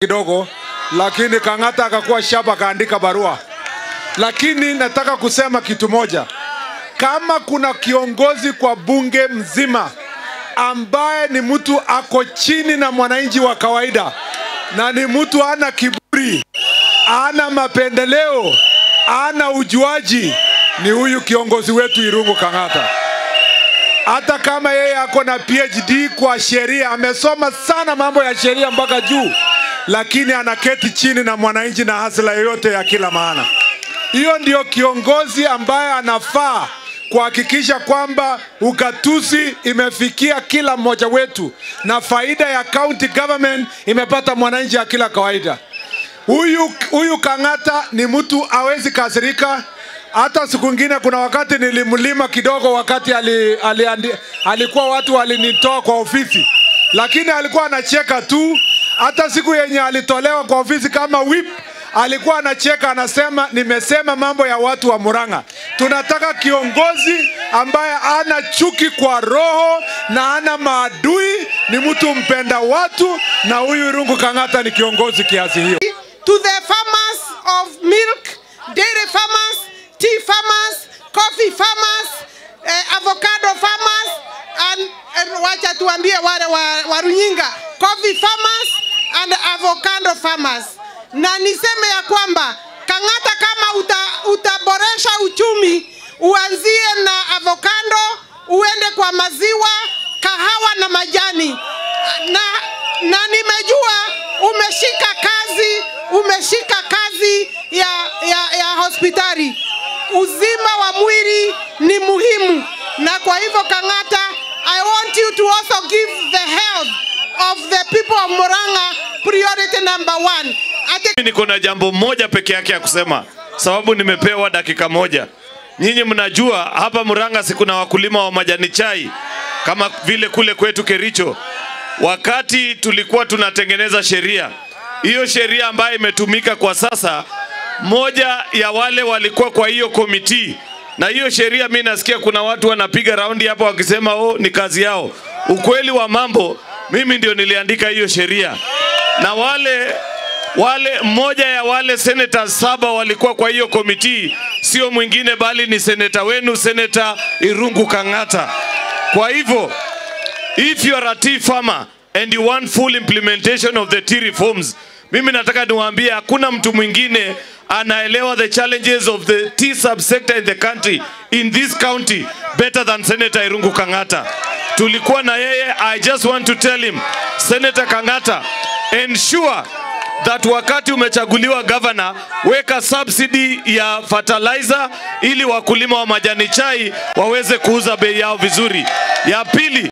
kidogo, lakini Kang'ata akakuwa shaba akaandika barua. Lakini nataka kusema kitu moja, kama kuna kiongozi kwa bunge mzima ambaye ni mtu ako chini na mwananchi wa kawaida na ni mtu ana kiburi, ana mapendeleo, ana ujuaji, ni huyu kiongozi wetu Irungu Kang'ata. Hata kama yeye ako na PhD kwa sheria, amesoma sana mambo ya sheria mpaka juu, lakini anaketi chini na mwananchi na hasila yoyote ya kila maana. Hiyo ndio kiongozi ambaye anafaa kuhakikisha kwamba ugatuzi imefikia kila mmoja wetu na faida ya county government imepata mwananchi ya kila kawaida. Huyu huyu Kang'ata ni mtu awezi kasirika. Hata siku ingine kuna wakati nilimlima kidogo, wakati ali, ali, ali, alikuwa watu walinitoa kwa ofisi, lakini alikuwa anacheka tu. Hata siku yenye alitolewa kwa ofisi kama whip alikuwa anacheka, anasema nimesema mambo ya watu wa Murang'a. Tunataka kiongozi ambaye ana chuki kwa roho na ana maadui, ni mtu mpenda watu, na huyu Irungu Kang'ata ni kiongozi kiasi hiyo. to the farmers of milk, dairy farmers, tea farmers, coffee farmers, eh, avocado farmers, and, and wacha tuambie wale wa, wa Runyinga, coffee farmers and avocado farmers. Na niseme ya kwamba Kang'ata, kama uta, utaboresha uchumi, uanzie na avocado, uende kwa maziwa, kahawa na majani na, na nimejua umeshika kazi umeshika kazi ya, ya, ya hospitali. Uzima wa mwili ni muhimu, na kwa hivyo Kang'ata, I want you to also give the health of the people of Murang'a priority number one. Ati Mimi niko na jambo moja peke yake ya kusema, sababu nimepewa dakika moja. Nyinyi mnajua hapa Murang'a si kuna wakulima wa majani chai kama vile kule kwetu Kericho. Wakati tulikuwa tunatengeneza sheria, hiyo sheria ambayo imetumika kwa sasa, moja ya wale walikuwa kwa hiyo komiti na hiyo sheria, mi nasikia kuna watu wanapiga raundi hapa wakisema oh, ni kazi yao. Ukweli wa mambo, mimi ndio niliandika hiyo sheria na wale wale mmoja ya wale senators saba walikuwa kwa hiyo komiti, sio mwingine bali ni seneta wenu, seneta Irungu Kang'ata. Kwa hivyo if you are a tea farmer and you want full implementation of the tea reforms, mimi nataka niwaambie hakuna mtu mwingine anaelewa the challenges of the tea subsector in the country in this county better than Senator Irungu Kang'ata. Tulikuwa na yeye, I just want to tell him, Senator Kang'ata, ensure that wakati umechaguliwa governor, weka subsidy ya fertilizer ili wakulima wa majani chai waweze kuuza bei yao vizuri. Ya pili,